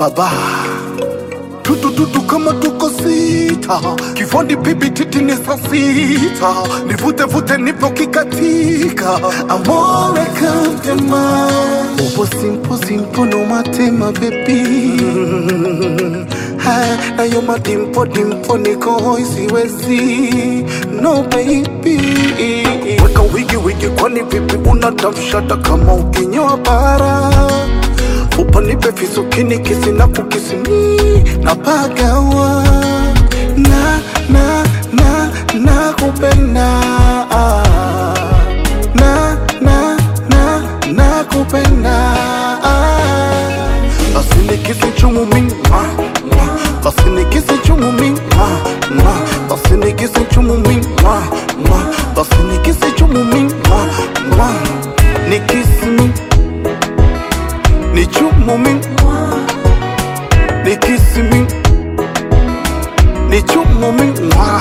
baba tutututu kama tuko sita kifundi pipi titi ni saa sita nivute vute nipo kikatika amore kantema upo simpo simpo no matema bebi nayo madimpo dimpo niko hoi siwezi no baby weka wigi wigi kwani vipi unatamshata kama ukinyoa bara upanipe fisukini kisi na kukisimi na pagawa na na na na kupenda na na na na kupenda basi nikisi chumu mingi mwa, mwa. basi nikisi chumu mingi mwa, mwa. basi nikisi chumu mingi mwa, mwa. basi nikisi chumu mingi mwa, mwa. nikisi mingi ni chumu mingi ni kisi mingi ni chumu mingi mwa.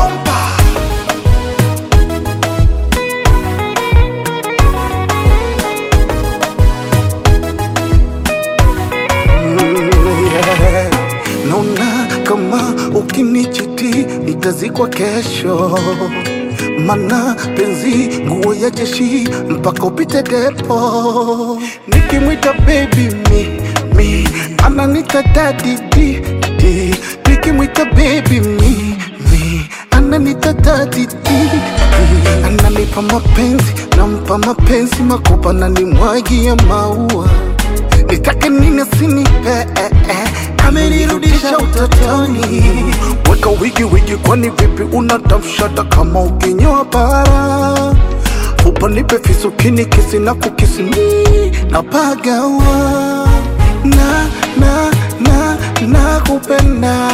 Mm, yeah. Naona kama ukinichiti nitazikwa kesho, mana penzi nguo ya jeshi mpaka upite depo. Nikimwita baby mi mi ananita daddy di di, nikimwita baby mi mi ananita daddy di di, ananipa mapenzi nampa mapenzi makopa na nimwagia maua nitake nini sinipe eh, eh. amenirudisha utotoni weka wigi wigi kwani vipi unatamshata kama ukinyoa bara upanipe fisukini kisi na kukisimi na pagawa na na na na kupenda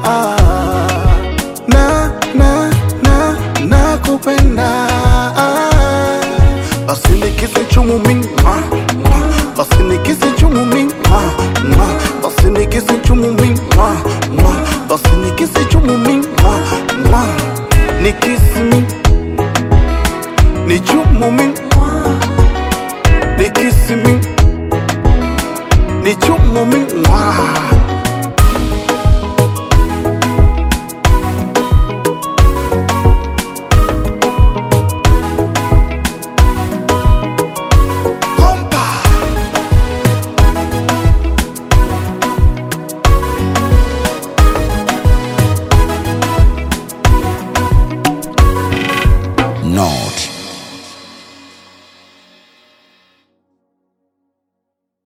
na na na na kupenda basi nikisi chumu mingi mwa, mwa. basi nikisi chumu mingi mwa, mwa. basi nikisi chumu mingi mwa, mwa. basi nikisi chumu mingi mwa, mwa. nikisi mingi ni chumu mingi nikisi mingi ni chumu mingi mwa. Bomba. Nord